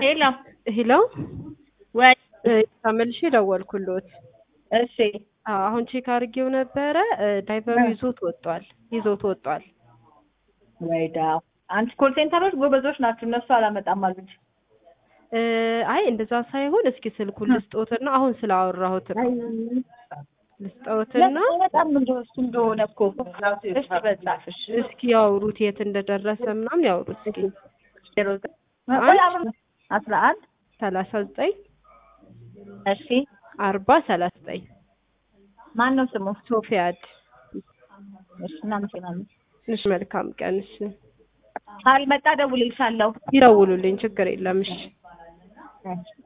ሄሎ ሄሎ ወይ ተመልሼ ደወልኩሎት። እሺ አዎ፣ አሁን ቼክ አድርጌው ነበረ ዳይቨሩ ይዞት ወጧል ይዞት ወጧል። ወይዳ አንቺ ኮል ሴንተሮች ጎበዞች ናችሁ። እነሱ አላመጣም አሉኝ። እ አይ እንደዛ ሳይሆን እስኪ ስልኩን ልስጦትና አሁን ስላወራሁት ነው ልስጦትና በጣም እንደው እሱ እንደሆነ እኮ እሺ፣ በዛፍሽ እስኪ ያውሩት የት እንደደረሰ ምናምን ያውሩት እስኪ ዜሮ ዘጠኝ ቆይ አብረን አስራ አንድ ሰላሳ ዘጠኝ እሺ አርባ ሰላሳ ዘጠኝ ማን ነው ስሙ? ሶፊያድ እሺ እናመሰግናለን። እሺ መልካም ቀን እሺ ካልመጣ ደውልልሻለሁ። ይደውሉልኝ ችግር የለም እሺ እሺ